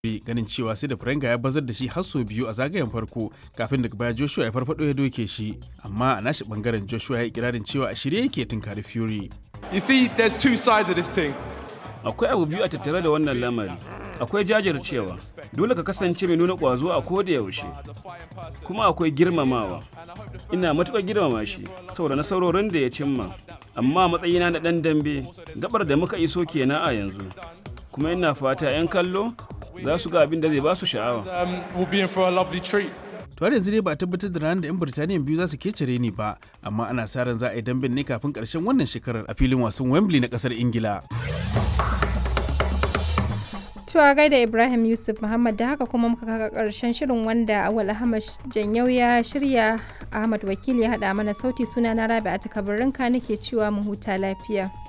ganin cewa sai da Farenga ya bazar da shi har sau biyu a zagayen farko kafin daga baya Joshua ya farfado ya doke shi amma a nashi bangaren Joshua ya yi kirarin cewa a shirye yake tunkari Fury. You see, there's two sides of this thing. Akwai abu biyu a tattare da wannan lamari. Akwai jajircewa, dole ka kasance mai nuna ƙwazo a koda yaushe. Kuma akwai girmamawa. Ina matuƙar girmama shi saboda nasarorin da ya cimma. Amma matsayina na ɗan dambe, gabar da muka iso kenan a yanzu. Kuma ina fata 'yan kallo za su ga abin da zai ba su sha'awa. Um, we'll be in for a lovely treat. To har yanzu dai ba a tabbatar da ranar da 'yan Birtaniya biyu za su kecere ni ba, amma ana sa ran za a yi damben ne kafin karshen wannan shekarar a filin wasan Wembley na kasar Ingila. Tuwa gaida Ibrahim Yusuf Muhammad da haka kuma muka kaka karshen shirin wanda Awal Ahmad Janyau ya shirya Ahmad Wakili ya haɗa mana sauti suna na Rabi'a Takabarinka nake cewa mu huta lafiya.